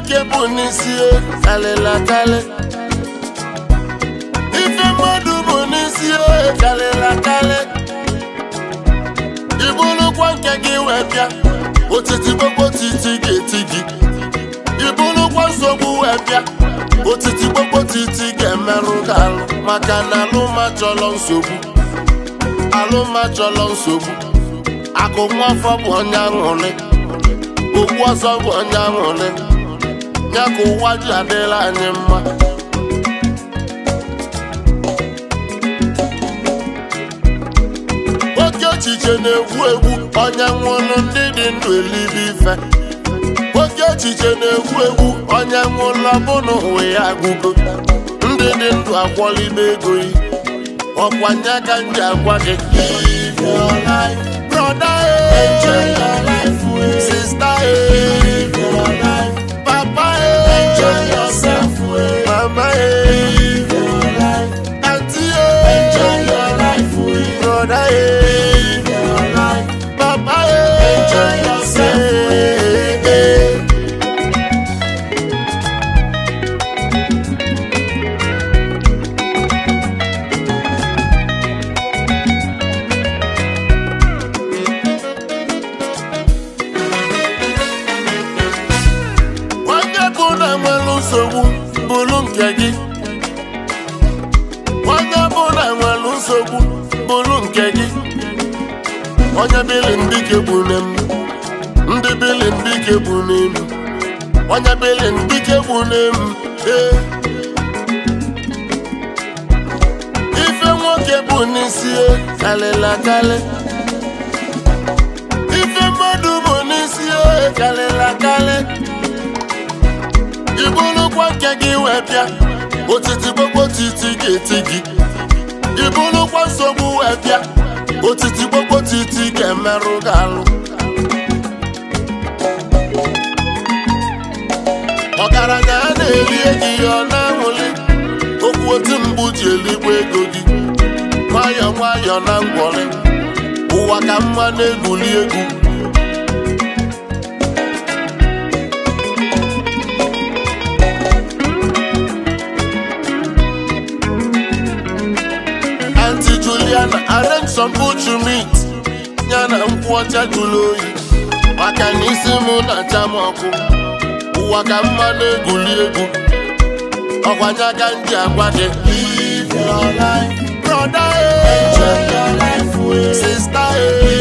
nwoke bụ n'isi kalịla kalị ife mmadụ bụ n'isi kalịla kalị ibulukwa nke gị wee bịa otiti gbogbo titi ga-eti gị ibulukwa nsogbu wee bịa otiti gbogbo titi ga-emerụ gị alụ maka na alụma chọrọ nsogbu alụma chọrọ nsogbu akụ nwafọ bụ onye aṅụrị okwu ọzọ bụ onye aṅụrị ya ka ụwa ji adịla anyị mma oke echiche na-egwu egwu onye nwụrụ ndị dị ndụ elibe ife oke echiche na-egwu egwu onye nwụrụ ọbụna ụwa ya agụgo ndị dị ndụ akwọlibe ego yi ọkwanye aka m ji agwa gị live your life brother eh. enjoy your life eh. sister eh. live your life papa eh. enjoy yourself eh. mama eh. live your life auntie eh. enjoy your life eh. brother eh. live your life papa eh. enjoy yourself eh. eh. onye bụ na nwere nsogbu bụrụ nke gị onye bụ na nwere nsogbu bụrụ nke gị onye bili ndike bụ n'elu ndị bili ndike bụ n'elu onye bili ndike bụ n'elu ee ife nwoke bụ n'isi e kalịla kalị ife mmadụ bụ n'isi e kalịla kalị ibulukwa nke gị wee bịa otiti gbogbo titi ga-eti gị ibulukwa nsogbu wee bịa otiti gbogbo titi ga-emerụ gị alụ ọgaranya a na-eri ego ya ọ na-anwụli okwu otu mgbu ji eligbo ego gị nwayọọ nwayọọ na ngwọrị ụwa ka mma na-egwuli egwu Auntie Juliana arrange some butchu meat ya na nkwụ ọcha jụrụ oyi maka na isi m na-acha m ọkụ ụwa ka mma na-egwuli egwu ọkwanye aka m ji agwa gị live your life brother eh. enjoy your life sister eh.